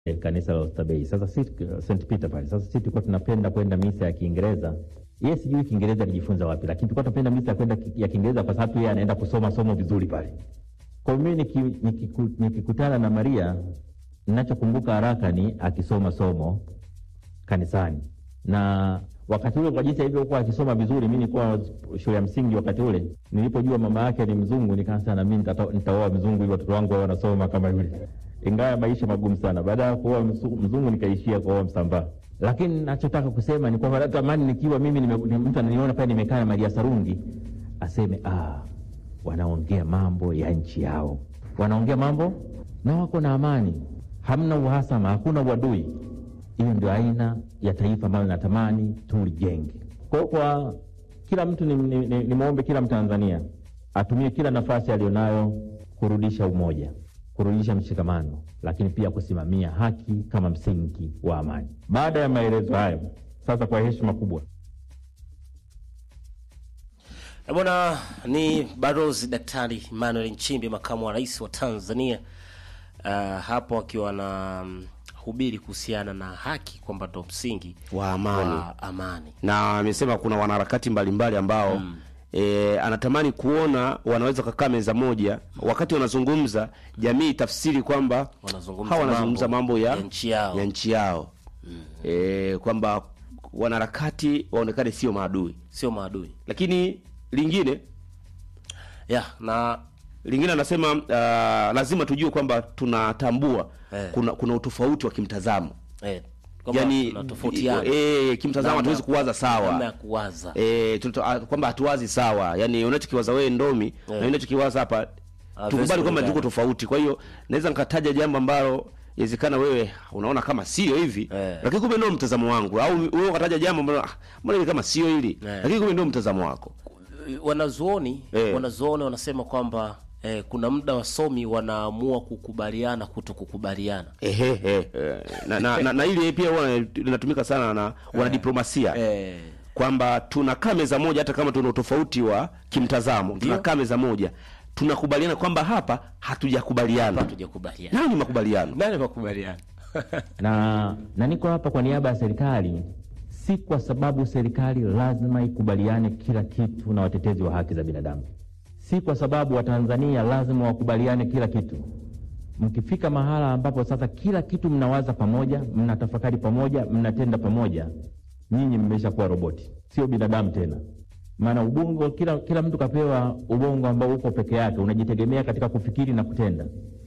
eh, kanisa la Oysterbay. Sasa si St Peter pale. Sasa sisi tulikuwa tunapenda kwenda misa ya Kiingereza. Yeye sijui Kiingereza alijifunza wapi, lakini tulikuwa tunapenda misa ya kwenda ki- ya Kiingereza kwa sababu yeye anaenda kusoma somo vizuri pale. Kwa hiyo mimi niki- nikiku- nikikutana na Maria, ninachokumbuka haraka ni akisoma somo kanisani na wakati ule kwa jinsi alivyokuwa akisoma vizuri, mi nilikuwa shule ya msingi wakati ule. Nilipojua mama yake ni mzungu, nikaanza na mimi nitata- nitaoa mzungu ili watoto wangu wawe wanasoma kama yule, ingawa maisha magumu sana. Baada ya kuoa msu- mzungu, nikaishia kuoa Msambaa. Lakini nachotaka kusema ni kwamba natamani nikiwa mimi nime, ni mtu ananiona pale nimekaa na Maria Sarungi aseme ah, wanaongea mambo ya nchi yao, wanaongea mambo na wako na amani, hamna uhasama, hakuna uadui. Hiyo ndio aina ya taifa ambayo natamani tulijenge. Kwa hiyo kwa kila mtu nimwombe ni, ni, nimwombe kila Mtanzania atumie kila nafasi aliyonayo kurudisha umoja, kurudisha mshikamano, lakini pia kusimamia haki kama msingi wa amani. Baada ya maelezo hayo, sasa kwa heshima kubwa Eh, Bwana ni Balozi Daktari Emmanuel Nchimbi, makamu wa rais wa Tanzania, uh, hapo akiwa na mm, hubiri kuhusiana na haki kwamba ndo msingi Wa amani. wa amani. na amesema kuna wanaharakati mbalimbali ambao e, anatamani kuona wanaweza kukaa meza moja, wakati wanazungumza jamii itafsiri kwamba Wanazungumza hawa wanazungumza mambo mambo ya, ya nchi yao. ya nchi yao. E, kwamba wanaharakati waonekane sio maadui, Sio maadui lakini lingine ya na lingine anasema uh, lazima tujue kwamba tunatambua Eh. kuna, kuna utofauti wa kimtazamo eh, kwamba yani tunatofautiana. eh, kimtazamo Namna- hatuwezi kuwaza sawa namna ya kuwaza Eh, tunato- ah, kwamba hatuwazi sawa yani unachokiwaza wewe ndomi na mimi ninachokiwaza hapa Haviwezi tukubali kwamba kulingana. tuko tofauti kwa hiyo naweza nikataja jambo ambalo inawezekana wewe unaona kama sio hivi Eh. lakini kumbe ndio mtazamo wangu au wewe ukataja jambo ambalo ah, mbona hivi kama sio hili Eh. lakini kumbe ndio mtazamo wako wanazuoni Eh. wanazuoni wanasema kwamba eh, kuna muda wasomi wanaamua kukubaliana kuto kukubaliana ehe eh, na, na, na, na ile pia huwa linatumika sana na wanadiplomasia eh, kwamba tunakaa meza moja hata kama tuna utofauti wa kimtazamo tunakaa meza moja tunakubaliana kwamba hapa hatujakubaliana hatujakubaliana nayo ni makubaliano nani makubaliana na, na niko hapa kwa niaba ya serikali, si kwa sababu serikali lazima ikubaliane kila kitu na watetezi wa haki za binadamu, si kwa sababu Watanzania lazima wakubaliane kila kitu. Mkifika mahala ambapo sasa kila kitu mnawaza pamoja, mnatafakari pamoja, mnatenda pamoja, nyinyi mmeshakuwa roboti, sio binadamu tena. Maana ubongo, kila, kila mtu kapewa ubongo ambao uko peke yake, unajitegemea katika kufikiri na kutenda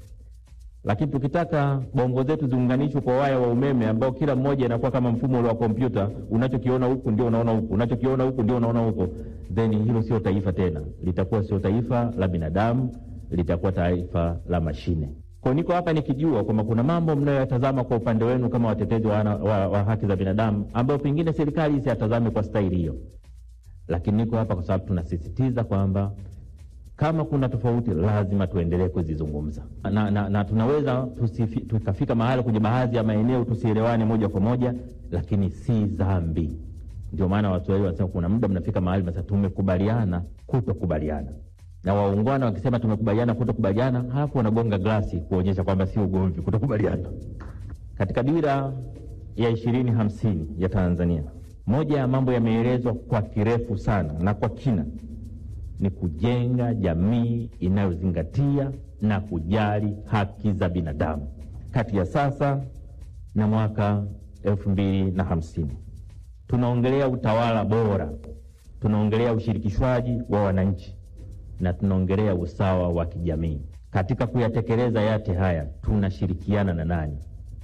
lakini tukitaka bongo zetu ziunganishwe kwa waya wa umeme ambao kila mmoja inakuwa kama mfumo ule wa kompyuta, unachokiona huku ndio unaona huku, unachokiona huku ndio unaona huko, then hilo sio taifa tena, litakuwa sio taifa la binadamu, litakuwa taifa la mashine. Kwa niko hapa nikijua kwamba kuna mambo mnayoyatazama kwa upande wenu kama watetezi wa, wa, wa haki za binadamu ambayo pengine serikali isiyatazame kwa staili hiyo, lakini niko hapa kwa sababu tunasisitiza kwamba kama kuna tofauti lazima tuendelee kuzizungumza na, na, na tunaweza tusifi, tukafika mahali kwenye baadhi ya maeneo tusielewane moja kwa moja, lakini si dhambi. Ndio maana Waswahili wanasema kuna muda mnafika mahali sasa tumekubaliana kutokubaliana, na waungwana wakisema tumekubaliana kutokubaliana, halafu wanagonga glasi kuonyesha kwamba sio ugomvi kutokubaliana. Katika dira ya ishirini hamsini ya Tanzania, moja ya mambo yameelezwa kwa kirefu sana na kwa kina ni kujenga jamii inayozingatia na kujali haki za binadamu kati ya sasa na mwaka elfu mbili na hamsini. Tunaongelea utawala bora, tunaongelea ushirikishwaji wa wananchi na tunaongelea usawa wa kijamii. Katika kuyatekeleza yote haya tunashirikiana na nani?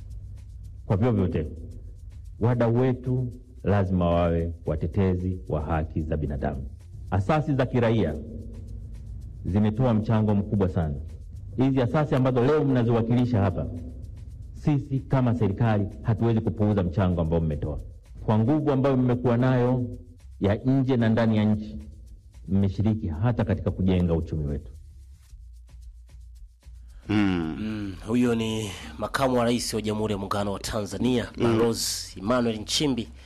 Kwa vyovyote, wadau wetu lazima wawe watetezi wa haki za binadamu. Asasi za kiraia zimetoa mchango mkubwa sana. Hizi asasi ambazo leo mnaziwakilisha hapa, sisi kama serikali hatuwezi kupuuza mchango ambao mmetoa. Kwa nguvu ambayo mmekuwa nayo ya nje na ndani ya nchi, mmeshiriki hata katika kujenga uchumi wetu. Mm, huyo ni makamu wa rais wa Jamhuri ya Muungano wa Tanzania Balozi Emmanuel Nchimbi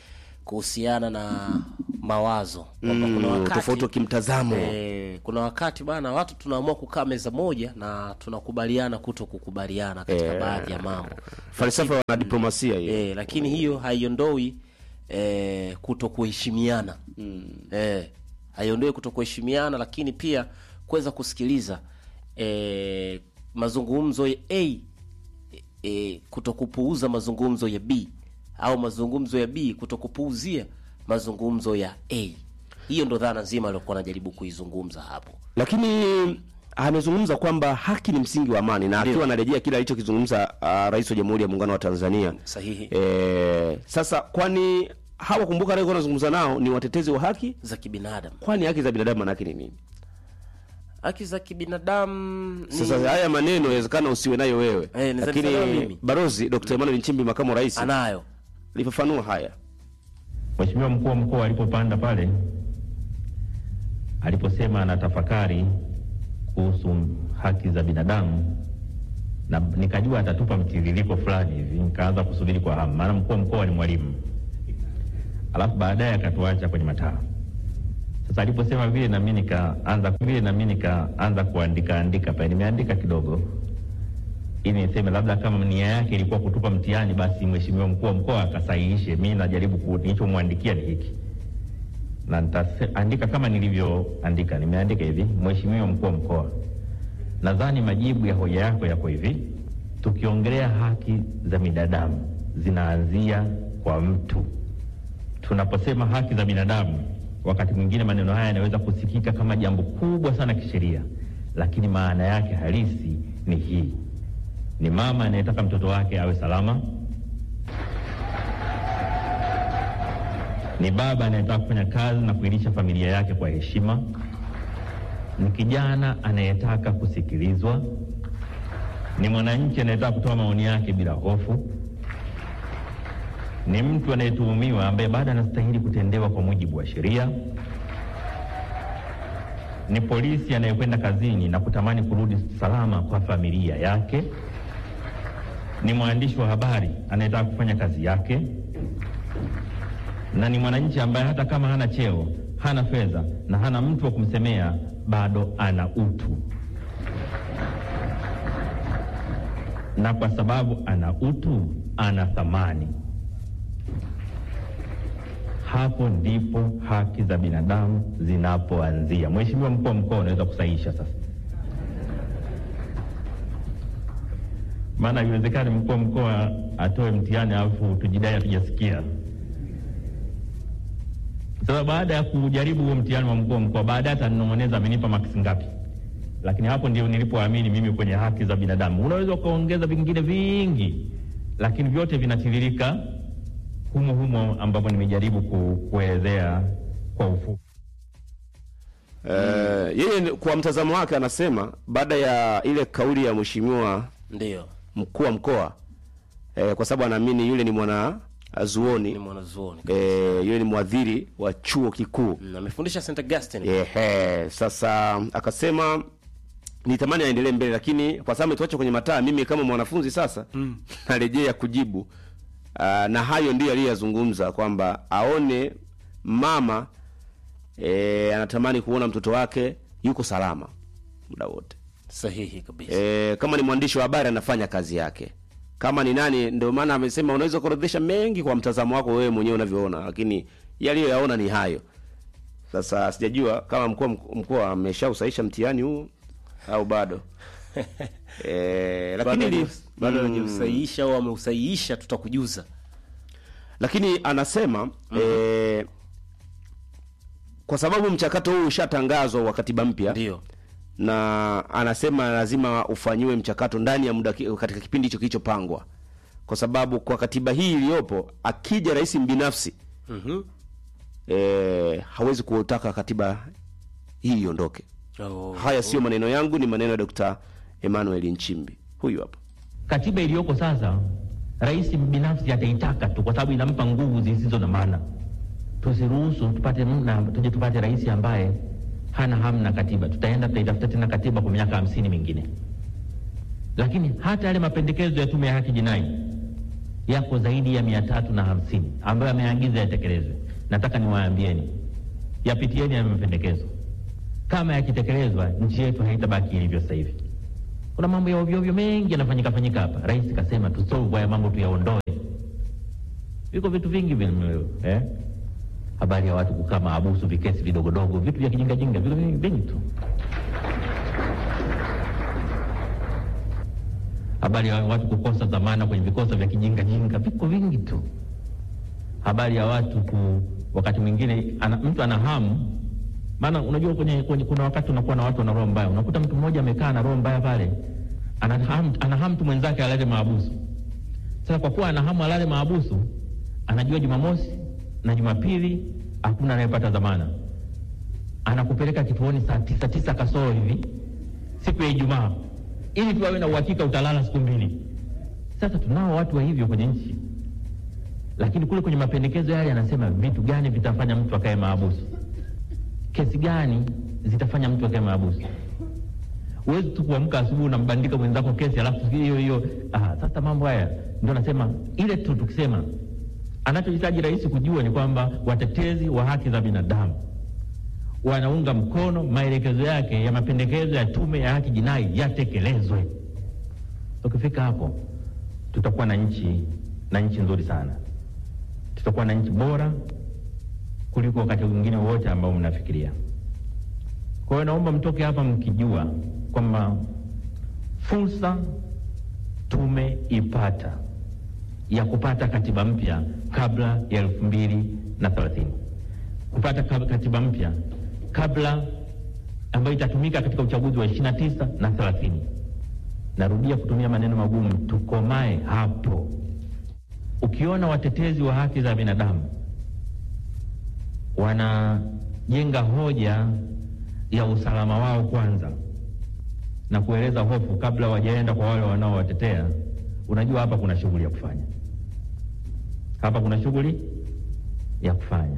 kuhusiana na mawazo kwamba kuna Mm, wakati tofauti wa kimtazamo Eh, kuna wakati bana watu tunaamua kukaa meza moja na tunakubaliana kuto kukubaliana katika Eh. baadhi ya mambo falsafa ya wanadiplomasia hiyo eh, lakini hiyo haiondoi eh, kuto kuheshimiana eh, haiondoi kuto kuheshimiana lakini pia kuweza kusikiliza eh, mazungumzo ya A e, kutokupuuza mazungumzo ya B au mazungumzo ya B kutokupuuzia mazungumzo ya A. Hiyo ndo dhana nzima aliyokuwa anajaribu kuizungumza hapo. lakini amezungumza kwamba haki ni msingi wa amani na akiwa anarejea kile alichokizungumza uh, rais wa jamhuri ya muungano wa tanzania Sahihi. e, sasa kwani hawa kumbuka aliyekuwa anazungumza nao ni watetezi wa haki Za kibinadamu, kwani haki za binadamu manake ni nini haki za kibinadamu ni... sasa haya maneno yawezekana usiwe nayo wewe Eh, naweza nisema lakini mimi. barozi dr emmanuel nchimbi makamu wa rais anayo alifafanua haya Mheshimiwa mkuu wa mkoa alipopanda pale, aliposema anatafakari kuhusu haki za binadamu, na nikajua atatupa mtiririko fulani hivi, nikaanza kusubiri kwa hamu, maana mkuu wa mkoa ni mwalimu, alafu baadaye akatuacha kwenye mataa. Sasa aliposema vile, nami nikaanza vile, nami nikaanza kuandika andika pale, nimeandika kidogo ili niseme labda kama nia yake ilikuwa kutupa mtihani, basi mheshimiwa mkuu wa mkoa akasahihishe. Mi najaribu ku- nilichomwandikia ni hiki, na nitaandika kama nilivyoandika. Nimeandika hivi: Mheshimiwa mkuu wa mkoa, nadhani majibu ya hoja yako yako hivi. Tukiongelea haki za binadamu zinaanzia kwa mtu. Tunaposema haki za binadamu, wakati mwingine maneno haya yanaweza kusikika kama jambo kubwa sana kisheria, lakini maana yake halisi ni hii: ni mama anayetaka mtoto wake awe salama, ni baba anayetaka kufanya kazi na kuilisha familia yake kwa heshima, ni kijana anayetaka kusikilizwa, ni mwananchi anayetaka kutoa maoni yake bila hofu, ni mtu anayetuhumiwa ambaye bado anastahili kutendewa kwa mujibu wa sheria, ni polisi anayekwenda kazini na kutamani kurudi salama kwa familia yake, ni mwandishi wa habari anayetaka kufanya kazi yake, na ni mwananchi ambaye hata kama hana cheo, hana fedha na hana mtu wa kumsemea, bado ana utu. Na kwa sababu ana utu, ana thamani. Hapo ndipo haki za binadamu zinapoanzia. Mheshimiwa mkuu wa mkoa, unaweza kusahihisha sasa, maana haiwezekani mkuu wa mkoa atoe mtihani alafu tujidai hatujasikia. Sasa baada ya kujaribu huo mtihani wa mkuu wa mkoa, baadaye atanong'oneza amenipa maksi ngapi, lakini hapo ndio nilipoamini mimi kwenye haki za binadamu. Unaweza ukaongeza vingine vingi, lakini vyote vinatiririka humo humo ambapo nimejaribu ku, kuelezea kwa ufupi. Eh, yeye ni- kwa mtazamo wake anasema baada ya ile kauli ya mheshimiwa ndio mkuu wa mkoa eh, kwa sababu anaamini yule ni mwana ni zuoni mwanazuoni eh, yule ni mwadhiri wa chuo kikuu Mm, amefundisha St Augustine Ehe, sasa akasema nitamani aendelee mbele, lakini kwa sababu ametuacha kwenye mataa, mimi kama mwanafunzi sasa narejea kujibu. Aa, na hayo ndiyo aliyoyazungumza kwamba aone mama e, anatamani kuona mtoto wake yuko salama muda wote. sahihi kabisa E, kama ni mwandishi wa habari anafanya kazi yake, kama ni nani, ndio maana amesema unaweza kuorodhesha mengi kwa mtazamo wako wewe mwenyewe unavyoona, lakini yaliyoyaona ni hayo. Sasa sijajua kama mkuu wa mkoa ameshausaisha mtihani huu au bado e, lakini li, bado mm, hajausahihisha au ameusahihisha tutakujuza lakini anasema e, kwa sababu mchakato huu ushatangazwa wa katiba mpya ndio na anasema lazima ufanyiwe mchakato ndani ya muda ki- katika kipindi hicho kilichopangwa, kwa sababu kwa katiba hii iliyopo, akija rais binafsi Mhm. e, hawezi kutaka katiba hii iondoke. Oh. Haya sio maneno yangu, ni maneno ya Dr. Emmanuel Nchimbi, huyu hapa. Katiba iliyoko sasa, rais binafsi ataitaka tu, kwa sababu inampa nguvu zisizo na maana. Tusiruhusu tupate mna, tuje tupate rais ambaye hana hamu na katiba. Tutaenda tutaitafuta tena katiba kwa miaka hamsini mingine. Lakini hata yale mapendekezo ya tume ya haki jinai yako zaidi ya mia tatu na hamsini ambayo ameagiza yatekelezwe. Nataka niwaambieni, yapitieni ya mapendekezo. Kama yakitekelezwa, nchi yetu haitabaki ilivyo sasa hivi. Kuna mambo ya ovyo ovyo mengi yanafanyika fanyika hapa. Rais kasema tusolve haya mambo, tuyaondoe. Viko vitu vingi vile eh? habari ya watu kukaa maabusu, vikesi vidogodogo, vitu vya kijingajinga, viko vingi vingi tu. habari ya watu kukosa dhamana kwenye vikosa vya kijingajinga, viko vingi tu. Habari ya watu ku, wakati mwingine ana, mtu ana hamu maana unajua kwenye, kwenye, kuna wakati unakuwa na watu wana roho mbaya. Unakuta mtu mmoja amekaa na roho mbaya pale, ana hamu ana hamu mtu mwenzake alale maabusu. Sasa kwa kuwa ana hamu alale maabusu, anajua Jumamosi na Jumapili hakuna anayepata dhamana, anakupeleka kituoni saa tisa tisa kasoro hivi siku ya Ijumaa ili tu awe na uhakika utalala siku mbili. Sasa tunao watu wa hivyo kwenye nchi, lakini kule kwenye mapendekezo yale yanasema vitu gani vitafanya mtu akae maabusu kesi gani zitafanya mtu akae maabusu. Huwezi tu kuamka asubuhi unambandika mwenzako kesi alafu hiyo hiyo. Ah, sasa mambo haya ndio nasema ile tu tukisema, anachohitaji rais kujua ni kwamba watetezi wa haki za binadamu wanaunga mkono maelekezo yake ya mapendekezo ya tume ya haki jinai yatekelezwe. Tukifika hapo, tutakuwa na nchi na nchi nzuri sana, tutakuwa na nchi bora kuliko wakati mwingine wote ambao mnafikiria. Kwa hiyo naomba mtoke hapa mkijua kwamba fursa tumeipata ya kupata katiba mpya kabla ya elfu mbili na thelathini kupata katiba mpya kabla ambayo itatumika katika uchaguzi wa ishirini na tisa na thelathini. Narudia kutumia maneno magumu, tukomae hapo. Ukiona watetezi wa haki za binadamu wanajenga hoja ya usalama wao kwanza na kueleza hofu kabla wajaenda kwa wale wanaowatetea, unajua hapa kuna shughuli ya kufanya, hapa kuna shughuli ya kufanya.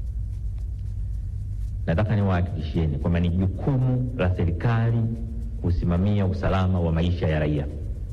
Nataka niwahakikishieni kwamba ni jukumu la serikali kusimamia usalama wa maisha ya raia.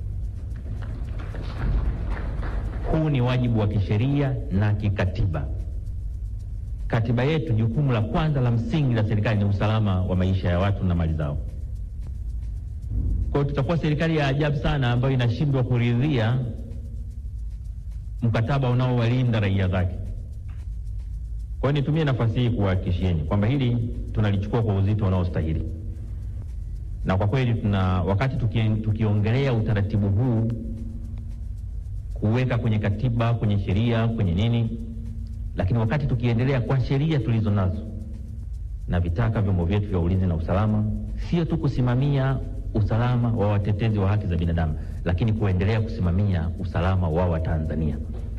Huu ni wajibu wa kisheria na kikatiba. Katiba yetu, jukumu la kwanza la msingi la serikali ni usalama wa maisha ya watu na mali zao. Kwa hiyo tutakuwa serikali ya ajabu sana ambayo inashindwa kuridhia mkataba unaowalinda raia zake. Kwa hiyo nitumie nafasi hii kuwahakikishieni kwamba hili tunalichukua kwa uzito unaostahili, na kwa kweli tuna wakati tuki, tukiongelea utaratibu huu kuweka kwenye katiba, kwenye sheria, kwenye nini, lakini wakati tukiendelea kwa sheria tulizo nazo na vitaka vyombo vyetu vya ulinzi na usalama, sio tu kusimamia usalama wa watetezi wa haki za binadamu, lakini kuendelea kusimamia usalama wa Watanzania.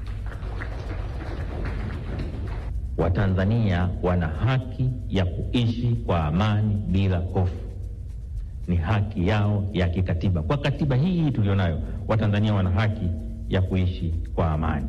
Watanzania wana haki ya kuishi kwa amani bila hofu, ni haki yao ya kikatiba. Kwa katiba hii tulionayo, Watanzania wana haki ya kuishi kwa amani.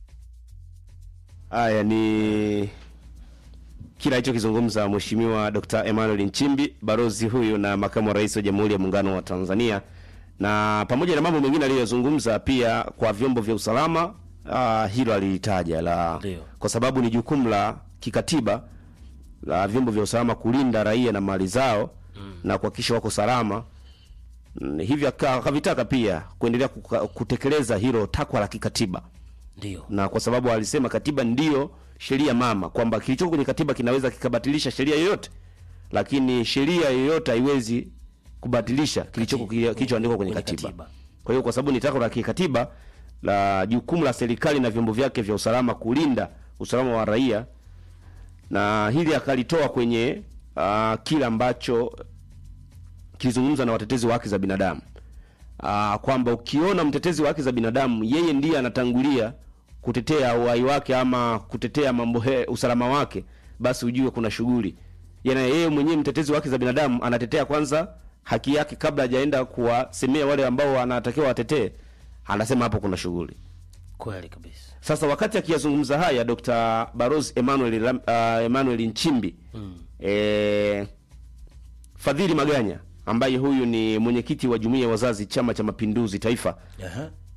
Haya ni kila alichokizungumza Mheshimiwa Dr. Emmanuel Nchimbi, balozi huyu na makamu wa rais wa Jamhuri ya Muungano wa Tanzania, na pamoja na mambo mengine aliyozungumza pia kwa vyombo vya usalama uh, hilo alilitaja la Ndio. kwa sababu ni jukumu la kikatiba la vyombo vya usalama kulinda raia na mali zao na kuhakikisha wako salama. Mm, hivyo aka- akavitaka pia kuendelea kuka- kutekeleza hilo takwa la kikatiba Ndio. na kwa sababu alisema katiba ndiyo sheria mama, kwamba kilichoko kwenye katiba kinaweza kikabatilisha sheria yoyote, lakini sheria yoyote haiwezi kubatilisha kilichoko Kati- kilichoandikwa kwenye kwenye katiba. katiba. Kwa hiyo kwa sababu ni takwa la kikatiba la jukumu la serikali na vyombo vyake vya usalama kulinda usalama wa raia, na hili akalitoa kwenye uh, kile ambacho kilizungumza na watetezi wa haki za binadamu uh, kwamba ukiona mtetezi wa haki za binadamu yeye ndiye anatangulia kutetea uhai wake ama kutetea mambo he, usalama wake, basi ujue kuna shughuli. Yaani yeye mwenyewe mtetezi wa haki za binadamu anatetea kwanza haki yake kabla hajaenda kuwasemea wale ambao anatakiwa watetee, anasema hapo kuna shughuli. Kweli kabisa. Sasa wakati akiyazungumza haya Dr. Barozi Emmanuel Lam- uh, Emmanuel Nchimbi mm. eh, Fadhili Maganya ambaye huyu ni mwenyekiti wa Jumuiya ya Wazazi Chama cha Mapinduzi Taifa Aha.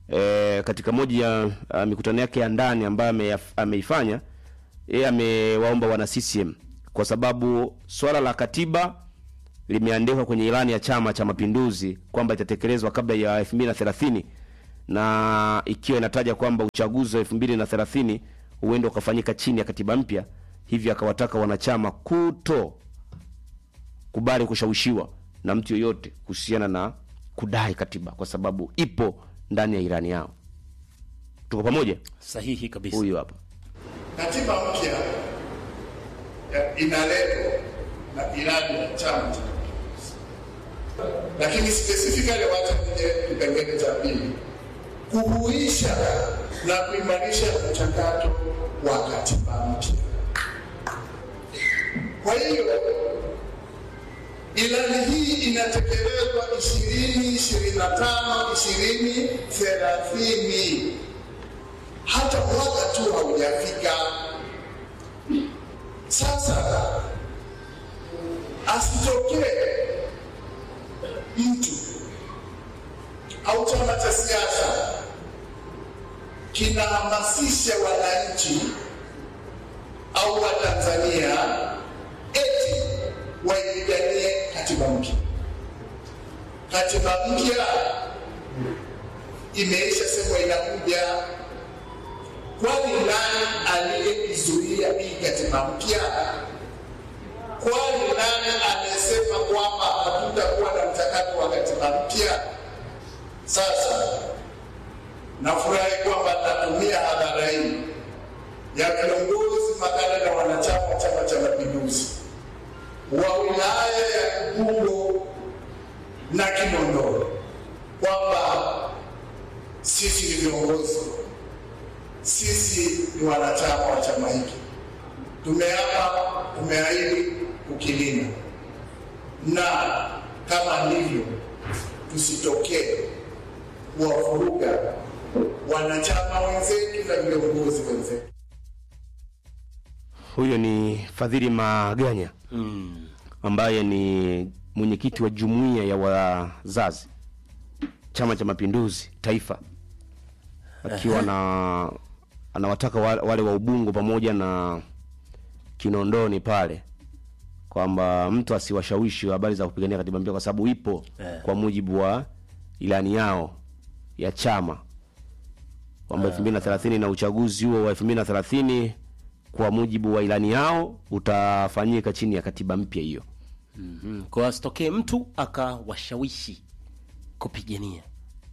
e, katika moja ya uh, mikutano yake ya ndani ambayo ameyaf- ameifanya yeye amewaomba wana CCM kwa sababu swala la katiba limeandikwa kwenye ilani ya Chama cha Mapinduzi kwamba itatekelezwa kabla ya 2030 na ikiwa inataja kwamba uchaguzi wa 2030 huenda ukafanyika chini ya katiba mpya, hivyo akawataka wanachama kuto kubali kushawishiwa na mtu yoyote kuhusiana na kudai katiba kwa sababu ipo ndani ya ilani yao. Tuko pamoja? Sahihi kabisa. Huyu hapa. Katiba mpya ya- inaletwa na ilani ya Chama cha Mapinduzi, lakini specifically, wacha nije kipengele cha pili, kuhuisha na kuimarisha mchakato wa katiba mpya. Kwa hiyo ilani hii inatekelezwa ishirini ishirini na tano ishirini thelathini hata mwaka tu haujafika. Sasa asitokee mtu au chama cha siasa kinahamasisha wananchi au Watanzania eti waipiganie katiba mpya. Katiba mpya imeisha semwa inakuja Kwani nani aliyeizuia hii katiba mpya? Kwani nani amesema kwamba hatutakuwa na mchakato wa katiba mpya? Sasa nafurahi kwamba natumia hadhara hii ya viongozi makada na wanachama wa Chama cha Mapinduzi wa wilaya ya Ubungo na Kinondoni kwamba sisi ni viongozi sisi ni wanachama wa chama hiki, tumeapa, tumeahidi kukilinda, na kama ndivyo, tusitokee kuwavuruga wanachama wenzetu na viongozi wenzetu. Huyo ni Fadhili Maganya ambaye ni mwenyekiti wa jumuiya ya wazazi Chama cha Mapinduzi Taifa, akiwa na anawataka wa- wale wa Ubungo pamoja na Kinondoni pale kwamba mtu asiwashawishi wa habari za kupigania katiba mpya kwa sababu ipo Eh. kwa mujibu wa ilani yao ya chama kwamba 2030 na uchaguzi huo wa 2030 kwa mujibu wa ilani yao utafanyika chini ya katiba mpya hiyo. Mm. Kwa asitokee mtu akawashawishi kupigania.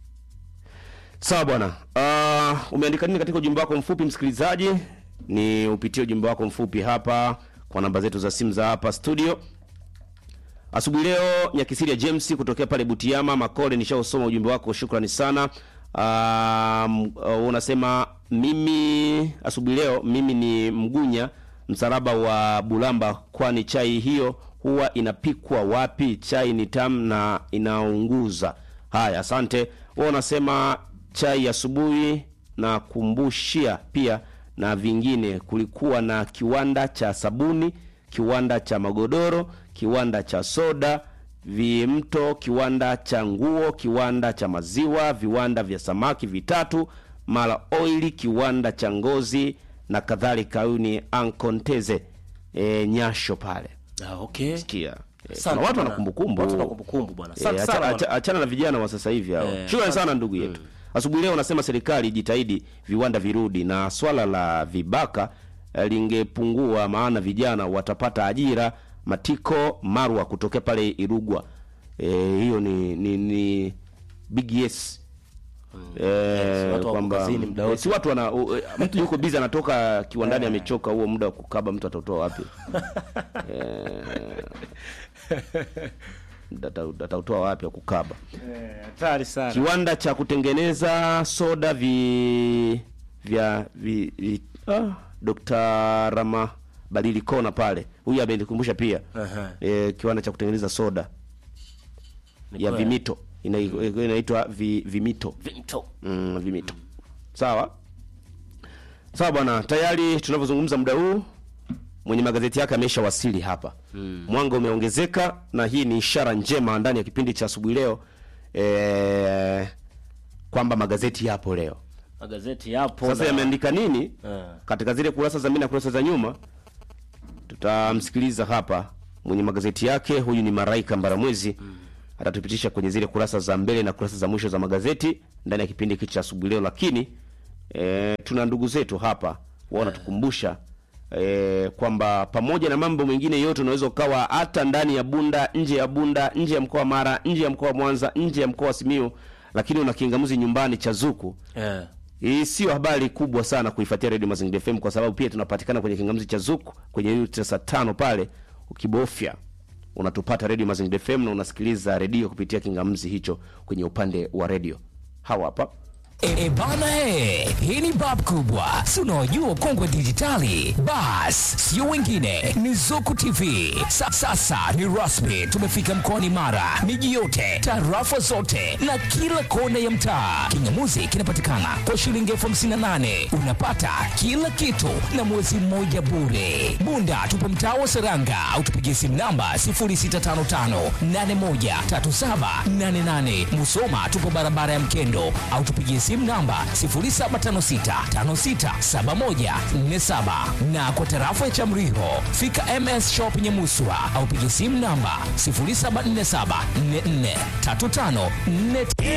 Sawa bwana. Uh, umeandika nini katika ujumbe wako mfupi msikilizaji? Ni upitie ujumbe wako mfupi hapa kwa namba zetu za simu za hapa studio. Asubuhi leo Nyakisiria James kutokea pale Butiama Makole, nishausoma ujumbe wako, shukrani sana. Um, uh, unasema mimi asubuhi leo mimi ni mgunya msalaba wa Bulamba, kwani chai hiyo huwa inapikwa wapi? Chai ni tamu na inaunguza. Haya, asante. Wewe unasema chai asubuhi na kumbushia pia na vingine. Kulikuwa na kiwanda cha sabuni, kiwanda cha magodoro, kiwanda cha soda, vimto, kiwanda cha nguo, kiwanda cha maziwa, viwanda vya samaki vitatu, mara oili, kiwanda cha ngozi na kadhalika. Huyu ni Ankonteze e, Nyasho pale. Ah, okay. Sikia. E, Asante kuna watu bwana. wana kumbukumbu. Watu wana kumbukumbu bwana. Eh, Asante acha- sana acha- bwana. achana na vijana wa sasa hivi hao. Eh, Shukrani asante. sana ndugu yetu. Asubuhi leo unasema serikali ijitahidi viwanda virudi na swala la vibaka eh, lingepungua, maana vijana watapata ajira. Matiko Marwa kutokea pale Irugwa. Eh, hiyo ni ni, ni big yes. Eh, watu wako kwamba kazini muda eh, wote. si watu wana u- eh, mtu yuko busy anatoka kiwandani amechoka, huo muda wa kukaba mtu atatoa wapi? Ata- atautoa wapi wa kukaba? Hatari sana. kiwanda cha kutengeneza soda vi vya vi, vi, ah, Dr. Rama Badili Kona pale, huyu amenikumbusha pia Aha. e, kiwanda cha kutengeneza soda Ni ya kweli. vimito Ina- inaitwa vi, vimito Vimto. mm, vimito sawa sawa bwana tayari tunavyozungumza muda huu mwenye magazeti yake amesha wasili hapa mwanga umeongezeka na hii ni ishara njema ndani ya kipindi cha asubuhi leo e, kwamba magazeti yapo leo. magazeti yapo Sasa na- yameandika nini Eh. katika zile kurasa za mbele na kurasa za nyuma? Tutamsikiliza hapa mwenye magazeti yake. Huyu ni Maraika Mbaramwezi, atatupitisha kwenye zile kurasa za mbele na kurasa za mwisho za magazeti ndani ya kipindi hiki cha asubuhi leo. Lakini e, tuna ndugu zetu hapa wanatukumbusha e, kwamba pamoja na mambo mengine yote unaweza ukawa hata ndani ya Bunda, nje ya Bunda, nje ya mkoa wa Mara, nje ya mkoa wa Mwanza, nje ya mkoa wa Simiyu, lakini una kingamuzi nyumbani cha Zuku. Eh. Hii sio habari kubwa sana kuifuatia Radio Mazingira FM kwa sababu pia tunapatikana kwenye kingamuzi cha Zuku kwenye hiyo tesa tano pale, ukibofya unatupata Radio Mazingira FM na unasikiliza redio kupitia kingamuzi hicho kwenye upande wa redio. Hawa hapa E, e bana e, hii ni bab kubwa, si unaojua kongwe dijitali. Bas, sio wengine, ni Zuku TV. Sa, sasa ni rasmi, tumefika mkoani Mara, miji yote, tarafa zote na kila kona ya mtaa. Kingamuzi kinapatikana kwa shilingi elfu hamsini na nane unapata kila kitu na mwezi mmoja bure. Bunda tupo mtaa wa Seranga au tupigie simu namba 0655813788. Musoma tupo barabara ya Mkendo au tupigie simu namba 0756567147 na kwa tarafa ya Chamriho fika MS Shop Nyamuswa au pigie simu namba 0747443544.